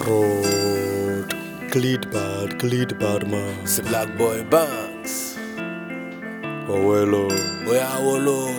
called Glid Bad, Glid Bad Man. C'est Black Boy Banks. Owelo. Oya Wolo.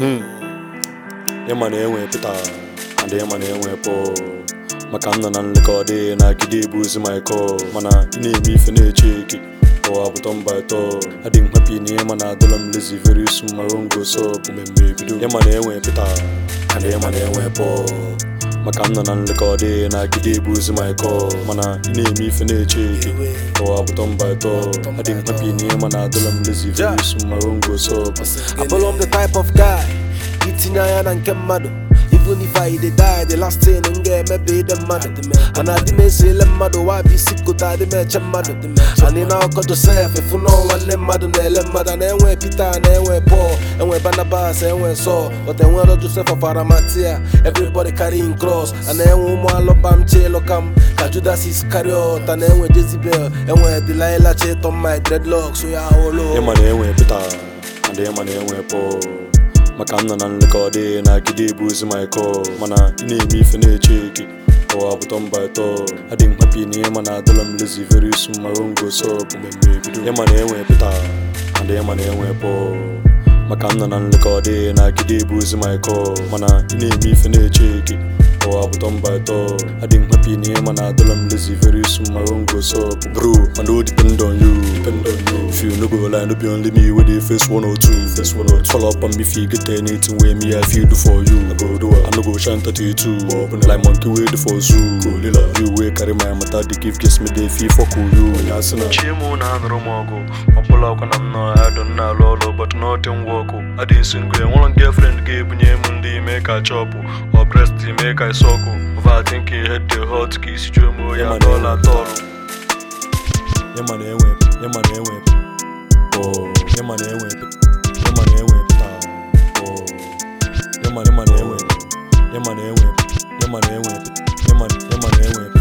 Ya ma na-enwe Peter, and ya ma na-enwe Paul. Maka m nọ na nlekọde na-agide ebu ozi my call mana ị na-eme ife na-eche eke ụwa bụ turn by turn adị m happy na ihe ma na-adọla m lazy very soon my own go up mmemme ebido ya ma na-enwe Peter and ya ma na-enwe Paul maka m nọ na nlekọde na-agide ebu ozi my call mana ị na-eme ife na-eche eke ụwa bụ turn by turn adị m happy na ihe ma na-adọla m lazy very soon my own go up Abụrụ m the type of guy itinye anya na nke mmadụ even if I dey die the last thing m ga-emebe ide mmadụ mana adị m esele mmadụ wa bụ isi kota adị m eche mmadụ anyị na ọkọ Josef efu na nwanne mmadụ na-ele mmadụ na-enwe Peter na-enwe Paul enwe Barnabas enwe Saul but enwero Joseph of Arimathea everybody carrying cross a na-enwe ụmụ alụbam chilụkam ka Judas Iscariot a na-enwe Jezebel enwe Delilah Chitom my dreadlocks ya olo ịma na-enwe Peter and ịma na-enwe Paul maka m nọ na nlekọde na-agide ebu ozi my call mana ị na-eme ife na-eche eke ụwa bụ turn by turn adị m happy na ihe ma na-adọla m lazy very soon my own go up mmemme ebido ịma na-enwe Peter and ịma na-enwe Paul maka m nọ na nlekọde na-agide ebu ozi my call mana ị na-eme ife na-eche eke ụwa bụ turn by turn adị m happy na ihe ma na-adọla m lazy very soon my own go up bro I no depend on you depend on you if you no go lie no be only me wey dey face one or two face one or two follow up on me if you get anything wey me I fit do for you I go do am I no go shine 32 open like monkey wey dey for zoo you wey carry my matter dey give kiss me dey feel fuck you onye chimu na anụrụ m ọgụ ọbụla ọkwa na m nọ adọ m na-alụ ọlụ but nothing work adị single enwere girlfriend ga-ebunye m ndị ime ka chọpụ ọ breast ime ka isọkụ overthinking head dey hot ka isi juo m oyi atọla atọlụ Yama na-enwe Yama na-enwe Oh Yama na-enwe Yama na-enwe Oh Yama Yama na-enwe Yama na-enwe Yama na-enwe Yama Yama na-enwe